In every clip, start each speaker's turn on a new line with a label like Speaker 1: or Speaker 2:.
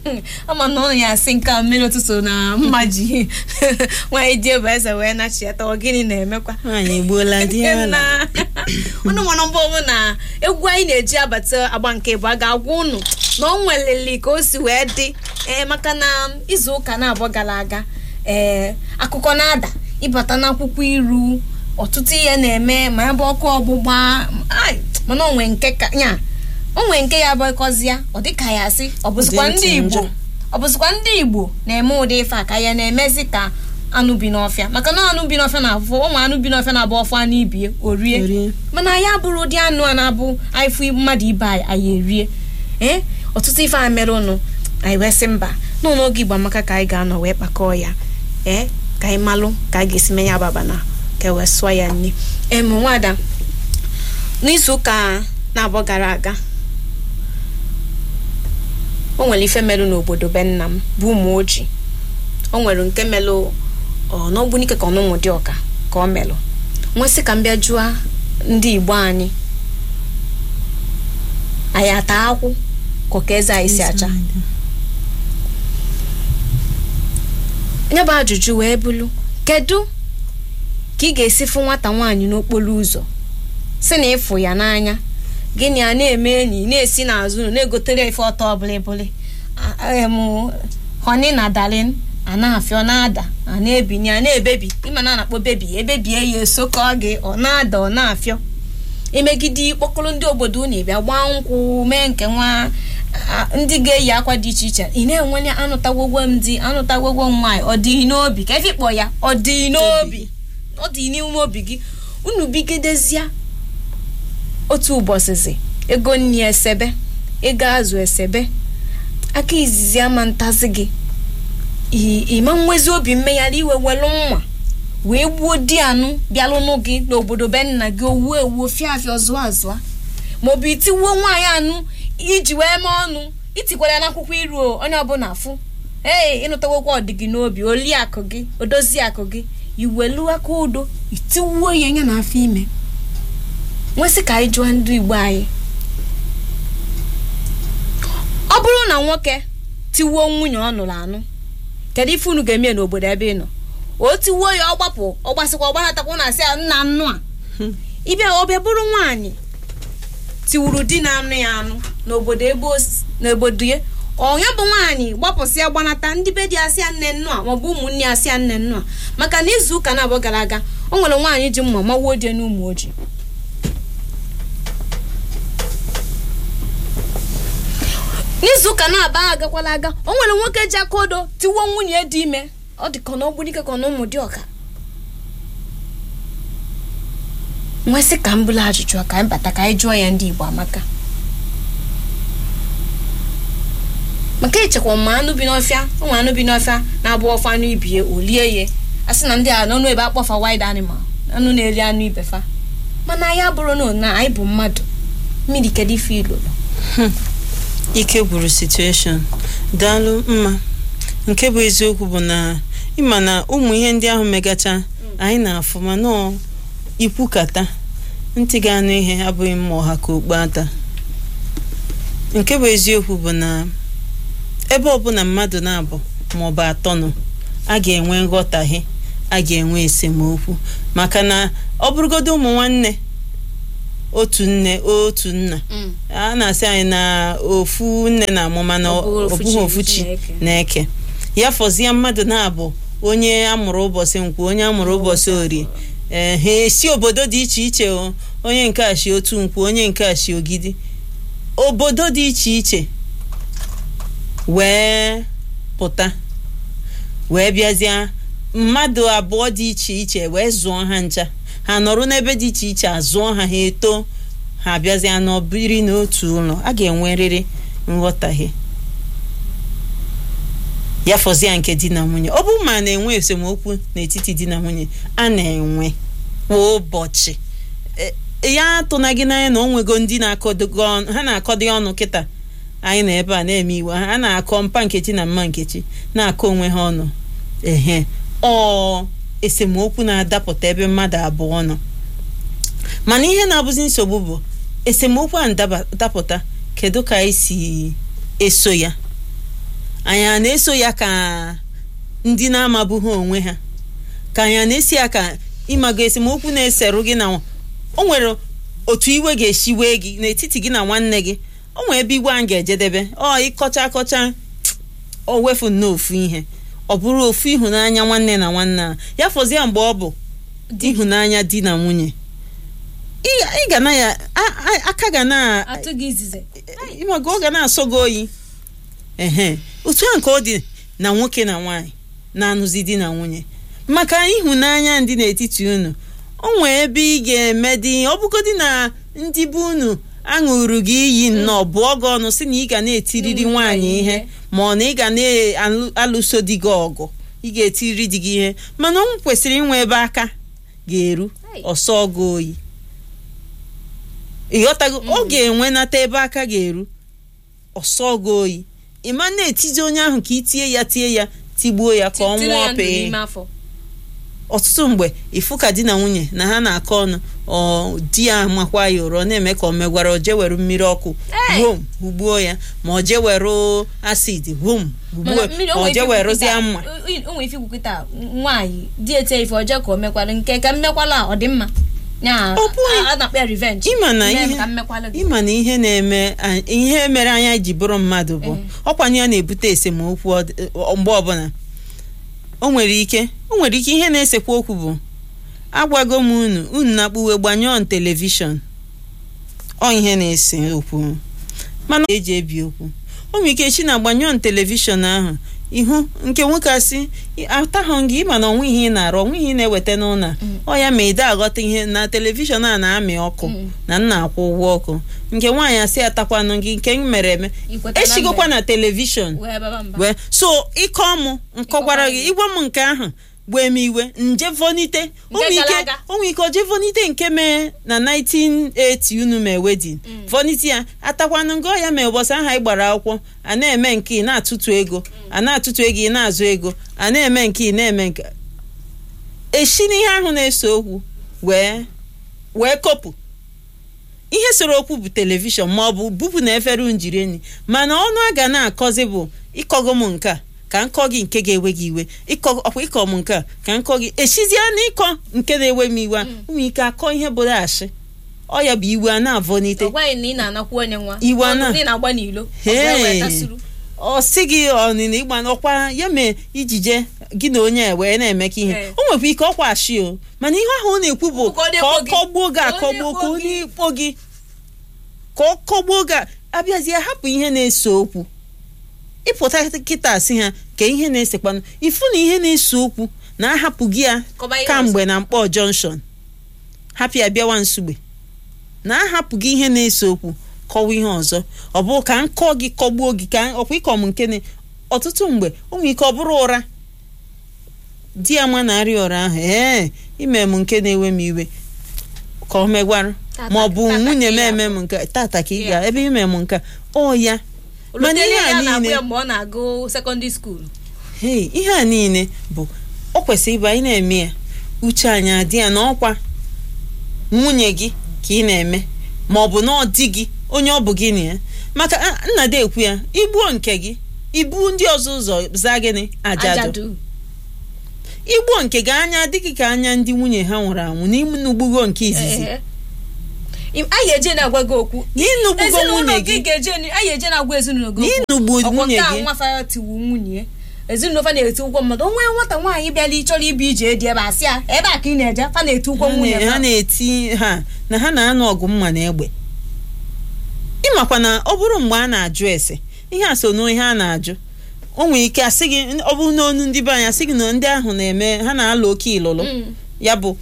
Speaker 1: ama na ụlọ ya asị nke a mmiri ụtụtụ na mma ji nwaanyị ji ebu eze wee nachiata ọ gịnị na-emekwa
Speaker 2: nwaanyị egbuola di ya ala
Speaker 1: ụnụ nwere mbụ ọbụ na egwu anyị na-eji abata agba nke bụ a ga-agwa ụnụ na ọ nweleli ka o si wee dị ee maka na izu ụka na-abụọ gara aga ee akụkọ na-ada ịbata n'akwụkwọ iru ọtụtụ ihe na-eme ma ya bụ ọkụ ọgbụgba ai, mana onwe nke ka ya onwe nke ya bụkọzi ya ọ dịka ya asị ọ bụzikwa
Speaker 2: Dị ntị
Speaker 1: ndị
Speaker 2: njọ.
Speaker 1: igbo ọ bụzikwa ndị igbo na-eme ụdị ife a ka ya na-emezi ka anụ bi n'ọfịa maka na anụ bi n'ọfịa na-afụ ụmụ anụ bi n'ọfịa na-abụ ọfụ anụ ibie orie
Speaker 2: Orie.
Speaker 1: mana anyị abụrụ ụdị anụ a na-abụ anyị fụ mmadụ ibe anyị anyị erie ee ọtụtụ ife a mere ụnụ anyị wee sị mba nọ n'oge igbo amaka ka anyị ga-anọ wee kpakọọ ya ee ka anyị malụ ka anyị ga-esi menye ababa na ka e wee sụọ ya nri em nwada n'izu ụka na-abụọ gara aga o nwere ife merụ n'obodo be nna m bụ ụmụ ojii o nwere nke melụ ọ n'ogbunike ka ọ n'ụmụ dị ọka ka ọ melụ nwesị ka m bịa jụọ ndị igbo anyị anyị ata akwụ ka ọka eze anyị si acha nye bụ ajụjụ wee bụrụ kedu ka ị ga-esi fụ nwata nwaanyị n'okporo ụzọ si na ịfụ ya n'anya gịnị a na-eme enyi na-esi n'azụ ụlọ na-egotere ife ọtọ bụlịbụlị honi na dalin a na-afịa ọ na-ada a na-ebinye a na-ebebi ịma na a na-akpọ bebi ebebie ya esokọ gị ọ na-ada ọ na-afịọ emegide kpọkọrọ ndị obodo unu bịa gbaa nkwụ mee nke nwa a- ndị ga-eyi akwa dị iche iche ị na-enwenye anụtagwogwo m di anụtagwogwo m nwaanyị ọ dị n'obi ka efe kpọ ya ọ dị n'obi ọ dị n'ime obi gị unu bigidezie otu ụbọchịzi ego nni esebe ego azụ esebe aka izizi ama ntazi gị i- ịma nwezi obi mmegharị iwe welu mma wee gbuo di anụ bịalụnụ gị n'obodo be nna gị owuo ewuo fịa afịa ọzụọ azụọ maọbụ itiwuo nwaanyị anụ iji wee mee ọnụ itikwara ya n'akwụkwọ iru o, onye ọbụla fụ ee ịnụtawokwa ọdịgị n'obi oli akụ gị odozi akụ gị iwelu aka udo itiwuo ya anya na afọ ime nwesị ka anyị jụọ ndị igbo anyị ọ bụrụ na nwoke tiwuo nwunye ọ nụrụ anụ kedu ife unu ga-eme n'obodo ebe ị nọ o tiwuo ya ọ gbapụ ọ gbasịkwa ọgbanatakwa na asị ya nna nnụ a ịbịa ọbịa bụrụ nwaanyị tiwuru di na anụ ya anụ n'obodo ebe o si- n'obodo ya onye bụ nwaanyị gbapụsịa gbanata ndị be di asị ya nne nnụ a maọbụ ụmụnne ya asị ya nne nnụ a maka na izu ụka na-abụọ gara aga o nwere nwaanyị ji mma mawuo die n'ụmụ ojii n'izu ụka na-aba agakwala aga o nwere nwoke ji aka odo tiwuo nwunye dị ime ọ dị ka na ọgbunike ka na ụmụ dị ọka nwesị ka m bụla ajụjụ a ka anyị bata ka anyị jụọ ya ndị igbo amaka maka echekwa ma anụ bi n'ọfịa ụmụ anụ bi n'ọfịa na-abụ ọfọ anụ ibie olie ya a sị na ndị a n'ọnụ ebe akpọfa wild animal anụ na-eri anụ ibe fa mana anyị abụrụ na na anyị bụ mmadụ mmiri kedu ife ilolo
Speaker 2: ike gwuru situation daalụ mma nke bụ eziokwu bụ na ịma na ụmụ ihe ndị ahụ megacha anyị na-afụ ma nọọ ikwukata ntị ga-anụ ihe abụghị mma ọha ka okpu ata nke bụ eziokwu bụ na ebe ọbụla mmadụ na-abụ maọbụ atọ nọ a ga-enwe nghọtahie a ga-enwe esemokwu maka na ọ bụrụgodo ụmụ nwanne otu nne otu nna a na-asị anyị na ofu nne na-amụ mana
Speaker 1: Ọ bụghị
Speaker 2: ọ
Speaker 1: ofu
Speaker 2: bụghị
Speaker 1: chi
Speaker 2: ofu chi
Speaker 1: Chineke.
Speaker 2: na-eke ya fọzie mmadụ na-abụ onye amụrụ ụbọchị nkwụ onye amụrụ ụbọchị orie ee ha esi obodo dị iche iche o onye nke a shi otu nkwụ onye nke a shi ogidi obodo dị iche iche wee pụta wee bịazie mmadụ abụọ dị iche iche wee zụọ ha ncha ha nọrọ n'ebe dị iche iche azụọ ha ha eto ha abịazie n'obiri n'otu ụlọ a ga-enwerịrị nghọtahie ya fọzie nke di na nwunye ọ bụrụ ma a na-enwe esemokwu n'etiti di na nwunye a na-enwe kwa ụbọchị E- ya atụna gị n'anya na o nwego ndị na-akọdogo ọnụ ha na-akọdo ọnụ kịta anyị na ebe a na-eme iwe ha na-akọ mpa nkechi na mma nkechi na-akọ onwe ha ọnụ ehe ọ esemokwu na-adapụta ebe mmadụ abụọ nọ mana ihe na-abụzi nsogbu bụ esemokwu a ndaba- dapụta kedu ka anyị si eso ya anyị a na-eso ya ka ndị na-amabụghị onwe ha ka anyị a na-esi ya ka ịmago esemokwu na-eserụ gị na o nwere otu iwe ga-esi wee gị n'etiti gị na nwanne gị o nwere ebe igwe anyị ga-ejedebe ọ ịkọcha akọcha o wefu nnọọ ofu ihe ọ bụrụ ofu ịhụnanya nwanne na nwanne a ya fọzie mgbe ọ bụ ịhụnanya di na nwunye ị ị ga na ya a- a- aka ga na
Speaker 1: atụ gị izize
Speaker 2: ịmaga ọ ga na-asọ gị oyi ehe otu a nke ọ dị na nwoke na nwaanyị na-anụzi di na nwunye maka ịhụnanya ndị n'etiti unu o nwee ebe ị ga-eme dị ọ bụgodị na ndị bụ unu aṅụrụ gị iyi nnọọ bụọ gị ọnụ si na ị ga na-etiriri
Speaker 1: Mm,
Speaker 2: nwaanyị
Speaker 1: nwaanyị
Speaker 2: ihe
Speaker 1: ihe.
Speaker 2: ma ọ na ị ga na-alụso di gị ọgụ ị ga-etiriri di gị ihe mana o kwesịrị inwe ebe aka ga-eru
Speaker 1: Hey.
Speaker 2: ọsọ gị oyi ịghọtago ọ ga-enwenata ebe aka ga-eru ọsọ gị oyi ịma na-etizi onye ahụ ka itie ya tie ya tigbuo ya ka ọ
Speaker 1: Tiri ya
Speaker 2: nwụọ
Speaker 1: ndụ
Speaker 2: pee
Speaker 1: n'ime afọ
Speaker 2: ọtụtụ mgbe ịfụ ka di na nwunye na ha na-akọ ọnụ ọ di ya makwa ya ụrọ na-eme ka ọ megwara o jee were mmiri ọkụ
Speaker 1: Hey!
Speaker 2: wom hugbuo ya ma ọ jee were acid wom hugbuo
Speaker 1: Mana mmiri
Speaker 2: ma
Speaker 1: o
Speaker 2: ọ
Speaker 1: nwere
Speaker 2: jee
Speaker 1: ike
Speaker 2: werezie
Speaker 1: ikwukịta-
Speaker 2: mma
Speaker 1: o- o nwere ike ikwukịta nwaanyị di ete ife ọjọọ ka o mekwala nke ka mmekwala a ọ dị mma ya
Speaker 2: Ọ bụghị-
Speaker 1: a- a na-akpọ ya revenge
Speaker 2: ịma na
Speaker 1: Mee m
Speaker 2: ihe
Speaker 1: ka mmekwala gị
Speaker 2: ịma na ihe na-eme a- ihe mere anya ji bụrụ mmadụ bụ ọkwanye ya na-ebute esemokwu ọ dị- ọ- mgbe ọbụla o nwere ike o nwere ike ihe na-esekwa okwu bụ agwago m unu unu na-akpụwe gbanyụọ n telivishọn ọ ihe na-ese okwu mana eji ebi okwu o nwere ike chi na gbanyụọ n telivishọn ahụ ihu nke nwoke asị atahụ gị ịma na onwe ihe ị na-arụ onwe ihe ị na-eweta n'ụlọ a. ọ ya ma ide aghọta ihe na telivishọn a na-amị ọkụ
Speaker 1: Mm.
Speaker 2: na nna akwụ ụgwọ ọkụ nke nwaanyị asị atakwanụ gị nke m mere eme
Speaker 1: Ikweta na
Speaker 2: eshigokwa
Speaker 1: mbe.
Speaker 2: na telivishọn
Speaker 1: wee baba mba
Speaker 2: wee so ịkọ mụ nkọkwara gị ịgwa m nke ahụ gbee m iwe nje vonite o nwere
Speaker 1: gara
Speaker 2: ike
Speaker 1: aga.
Speaker 2: o nwere ike o jee vonite nke mee na 1980 unu mee wedin vonite ya atakwanụ ngọ ya mee ụbọchị ahụ anyị gbara akwụkwọ a na-eme nke ị na-atụtụ ego a na-atụtụ ego ị na-azụ ego a na-eme nke ị na-eme nke eshi n'ihe ahụ na-ese okwu wee wee kopụ ihe soro okwu bụ telivishọn ma ọ bụ bupụ na efere njiri enyi mana ọnụ a ga na-akọzi bụ ịkọgo m nke a ka nkọ gị nke ga-ewe gị iwe ịkọ ọkwa ịkọ m nke a ka nkọ gị echizie na ịkọ nke na-ewe m iwe a ụmụ ike akọ ihe bụrụ ashị ọ ya bụ iwe a na-avọnite
Speaker 1: ọ gwaghị na ị na-anakwu onye nwa
Speaker 2: Iwe a na-
Speaker 1: Ọ na ị na-agba n'ilo ọ
Speaker 2: Hey.
Speaker 1: wee tasuru.
Speaker 2: ọ sị gị ọnịna ịgba n'ọkwa ya mee ijije gị na onye a wee na-emekọ ihe
Speaker 1: Ee.
Speaker 2: o nwekwa ike ọkwa ashị o mana ihe ahụ ọ na-ekwu bụ
Speaker 1: Ka ọ
Speaker 2: ka ọ
Speaker 1: na-ekpo gị.
Speaker 2: kọgbuo gị
Speaker 1: Ka ọ
Speaker 2: akọgbuo ka ọ
Speaker 1: na-ekpo gị.
Speaker 2: na-ekpo gị ka ọ kọgbuo gị a- abịazie hapụ ihe na-ese okwu ịpụta kịta sị ha ka ihe na-esekwanụ ifu na ihe na-ese okwu na-ahapụ gị ya
Speaker 1: Kọba ihe
Speaker 2: kamgbe na mkpọ junction hapụ ya bịawa nsugbe na-ahapụ gị ihe na-ese okwu kọwa ihe ọzọ ọ bụ ka nkọ gị kọgbuo gị ka ọkwa ịkọ m nke na ọtụtụ mgbe o nwere ike ọ bụrụ ụra di ya ma na-arịa ụra ahụ ee ime m nke na-ewe m iwe ka ọ megwarụ
Speaker 1: Tata-
Speaker 2: ma ọ bụ
Speaker 1: tata
Speaker 2: nwunye
Speaker 1: ka
Speaker 2: m
Speaker 1: ị
Speaker 2: eme
Speaker 1: ga-afụ.
Speaker 2: m nke tata ka ị
Speaker 1: Ị
Speaker 2: ga ebe ime m nke a, ọ ya mana
Speaker 1: Olutele
Speaker 2: ihe
Speaker 1: ya
Speaker 2: a
Speaker 1: na-agụ
Speaker 2: niile
Speaker 1: ya mgbe ọ na-agụ sekọndịrị skuul
Speaker 2: hei ihe a niile bụ o kwesịrị ịbụ anyị na-eme ya uche anyị adị ya na ọkwa nwunye gị ka ị na-eme ma ọ bụ na ọ dị gị onye ọ bụ gị na ya maka a- nna dị ekwu ya igbuo nke gị ibu ndị ọzọ ụzọ zaa gịnị ajadu
Speaker 1: ajadu
Speaker 2: igbuo nke gị anya adịghị ka anya ndị nwunye ha nwụrụ anwụ n'inugbugo nke izizi
Speaker 1: Ehe. Im- anyị eje na-agwa gị okwu
Speaker 2: n'inugbugo
Speaker 1: ezinụlọ
Speaker 2: nwunye
Speaker 1: gị
Speaker 2: gị
Speaker 1: ga-eje anyị eje na-agwa ezinụlọ gị okwu
Speaker 2: n'inugbu
Speaker 1: ọkwọ
Speaker 2: nwunye
Speaker 1: nke a
Speaker 2: gị
Speaker 1: nwafa tiwu nwunye ezinụlọ fa na-eti ụgwọ mmadụ onwe nwata nwaanyị bịara ịchọrọ ibu ije dị ebe a sị ya ebe a ka ị na-eje fa na-eti ụgwọ
Speaker 2: ha
Speaker 1: nwunye
Speaker 2: na- ha
Speaker 1: fa.
Speaker 2: na-eti ha na ha na-anụ ọgụ mma na egbe ịmakwa na ọ bụrụ mgbe a na-ajụ ese ihe a so n'ihe a na-ajụ o nwere ike asị gị ọ bụrụ n'onu ndị be anyị asị gị na ndị ahụ na-eme ha na-alụ oke ilụlụ
Speaker 1: Mm.
Speaker 2: ya bụ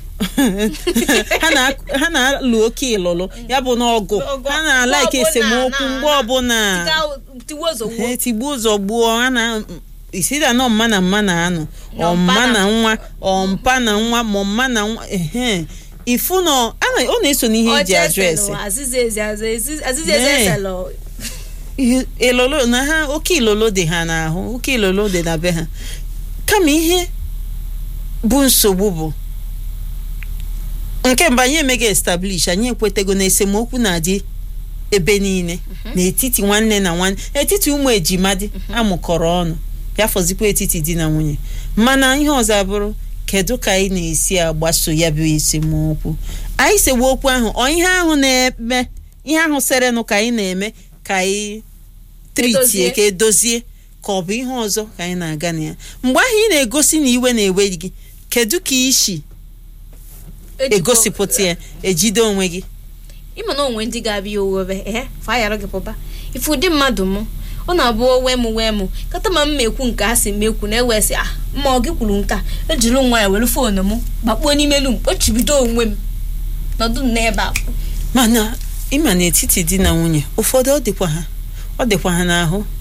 Speaker 2: ha na- ha na-alụ oke ilụlụ ya bụ na ọgụ
Speaker 1: Ọgụ-
Speaker 2: ha na-ala ike
Speaker 1: mgbe ọbụla
Speaker 2: esemokwu
Speaker 1: na-
Speaker 2: mgbe ọbụla
Speaker 1: Tika- tiwa ozugbo
Speaker 2: ha tigbuo ụzọ gbuo ha na isida nọ mma na mma na anụ
Speaker 1: Na
Speaker 2: ọ
Speaker 1: mpa
Speaker 2: mma
Speaker 1: na-
Speaker 2: na nwa ọ mpa na nwa ma mma na nwa ehe ifu nọ a na- ọ na-eso n'ihe eji
Speaker 1: Ọcha
Speaker 2: ajụ ese
Speaker 1: eselụ, azịza ezi azụ, ezi- azịza ezi
Speaker 2: Nee.
Speaker 1: eselụ.
Speaker 2: Ihe- ilolo na ha oke ilolo dị ha n'ahụ oke ilolo dị na be ha kama ihe bụ nsogbu bụ nke mgbe anyị emeghị establish anyị ekwetego na esemokwu na-adị ebe niile n'etiti nwanne na nwanne etiti ụmụ ejima dị amụkọrọ ọnụ ya fọzikwa etiti di na nwunye mana ihe ọzọ abụrụ kedu ka anyị na-esi agbaso ya bụ esemokwu anyị sewe okwu ahụ ọ ihe ahụ na-eme ihe ahụ serenụ ka anyị na-eme ka anyị tritie
Speaker 1: Edozie.
Speaker 2: ka edozie ka ọ bụ ihe ọzọ ka anyị na-aga na ya mgbe ahụ ị na-egosi na iwe na-ewe gị kedu ka isi
Speaker 1: Ejikwa-
Speaker 2: egosipụta ya ejide onwe gị
Speaker 1: ịma na onwe ndị ga-abịa owewe ehe fayara gị pụba ife ụdị mmadụ mụ ọ na-abụ owe m wee mụ kata ma m ekwu nke a sị m ekwu na ewesị ah mma ọ gị kwuru nke a ejiri nwa ya were foonu m gbakpuo n'ime elu m kpochibido onwe m nọdụ m n'ebe a
Speaker 2: mana ịma n'etiti di na nwunye ụfọdụ ọ dịkwa ha ọ dịkwa ha n'ahụ